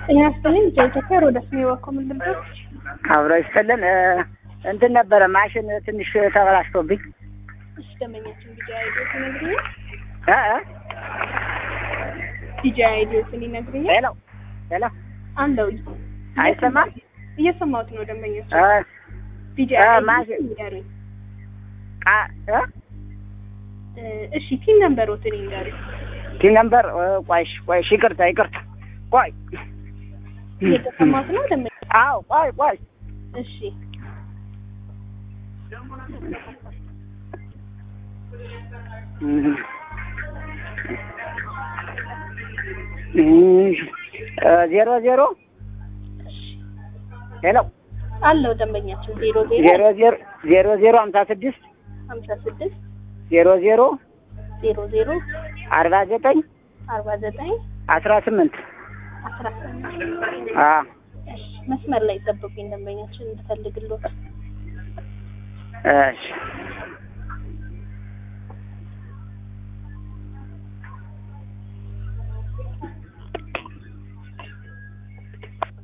ጤና ይስጥልኝ ኢትዮጵያ ሮዳስ ነው የዋኮ ምንድን ነው? አብሮ ይስጥልን። እንትን ነበረ ማሽን ትንሽ ተበላሽቶብኝ እሺ ደንበኛችን ዲጂ አይዲዮትን ይነግሩኛል? እ እ ዲጂ አይዲዮትን ይነግሩኛል? ሄሎ ሄሎ አለው አይሰማም? እየሰማሁት ነው ደንበኛችን። እ ዲጂ እ አይዲዮትን ማሽን ይንገሩኝ። ቃ እ እ እሺ ፒን ነምበሮትን ይንገሩኝ። ቲ ነምበር ቆይሽ ቆይሽ ይቅርታ ይቅርታ ቆይ እየተሰማሁት ነው ደንበኛ። አዎ ቆይ ቆይ እሺ ዜሮ ዜሮ ሄሎ አለው ደንበኛችን ዜሮ ዜሮ ዜሮ ዜሮ ዜሮ ዜሮ ሀምሳ ስድስት ሀምሳ ስድስት ዜሮ ዜሮ ዜሮ ዜሮ አርባ ዘጠኝ አርባ ዘጠኝ አስራ ስምንት አስራ ስምንት አ እሺ መስመር ላይ ጠብቁኝ ደንበኛችን እንድፈልግሎት እሺ